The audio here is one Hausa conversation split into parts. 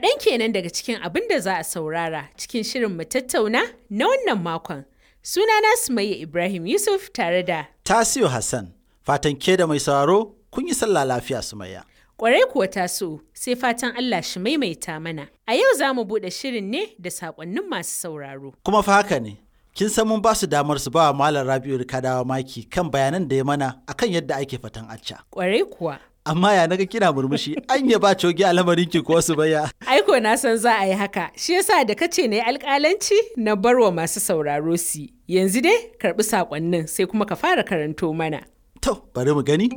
Kaɗan kenan daga cikin abin da za a saurara cikin shirin mu tattauna na wannan makon. Sunana Sumayya Ibrahim Yusuf tare da Tasiu Hassan, fatan ke da mai sauraro kun yi sallah lafiya Sumayya. Ƙwarai kuwa taso sai fatan Allah shi maimaita mana. A yau za mu buɗe shirin ne da saƙonnin masu sauraro. Kuma fa haka ne, kin san mun ba su damar su ba wa Malam Rabi'u Rikadawa maki kan bayanan da ya mana akan yadda ake fatan acca. Ƙwarai kuwa. Amma ya naga kina murmushi, an ya ba cogi a lamarin ki ko Sumayya. Aiko na san za a yi haka, shi yasa da kace na yi alƙalanci na barwa masu sauraro su. Yanzu dai karɓi saƙonnin sai kuma ka fara karanto mana. To, bari mu gani.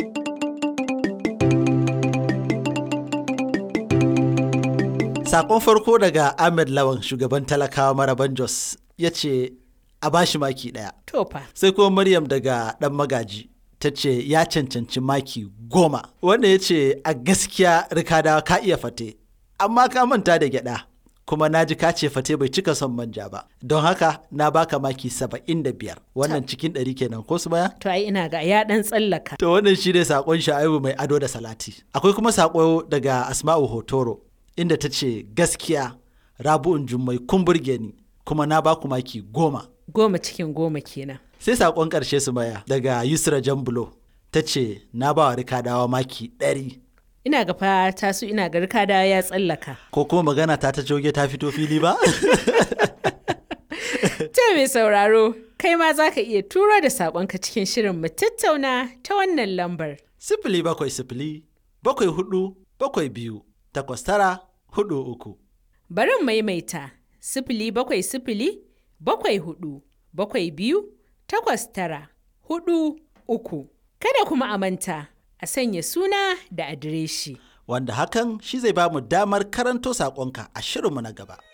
Sakon farko daga Ahmed Lawan shugaban talakawa maraban Jos ya ce a bashi maki ɗaya. To fa. Sai kuma Maryam daga ɗan magaji ta ce ya cancanci maki goma. Wanda ya ce a gaskiya rikadawa ka iya fate, amma ka manta da gyaɗa. Kuma na ji ka ce fate bai cika son manja ba. Don haka na baka maki saba'in da biyar. Wannan cikin ɗari kenan ko su baya? To ai ina ga ya ɗan tsallaka. To wannan shi ne saƙon sha'ibu mai ado da salati. Akwai kuma saƙo daga Asma'u Hotoro inda ta ce gaskiya Rabu'un Jummai kun burge ni kuma na baku maki goma. Goma cikin goma kenan. Sai saƙon ƙarshe su maya daga Yusra Jambulo ta ce na ba wa Rikadawa maki ɗari. Ina ga fa tasu ina ga rikada ya tsallaka. Ko kuma magana ta ta joge ta fito fili ba? Ta mai sauraro, kai ma za ka iya turo da saƙonka cikin shirin mu tattauna ta wannan lambar. Sifili bakwai sifili bakwai hudu bakwai biyu takwas tara hudu uku. Bari in maimaita sifili bakwai sifili bakwai hudu bakwai biyu takwas tara hudu uku. Kada kuma a manta a sanya suna da adireshi. Wanda hakan shi zai ba mu damar karanto saƙonka a shirinmu na gaba.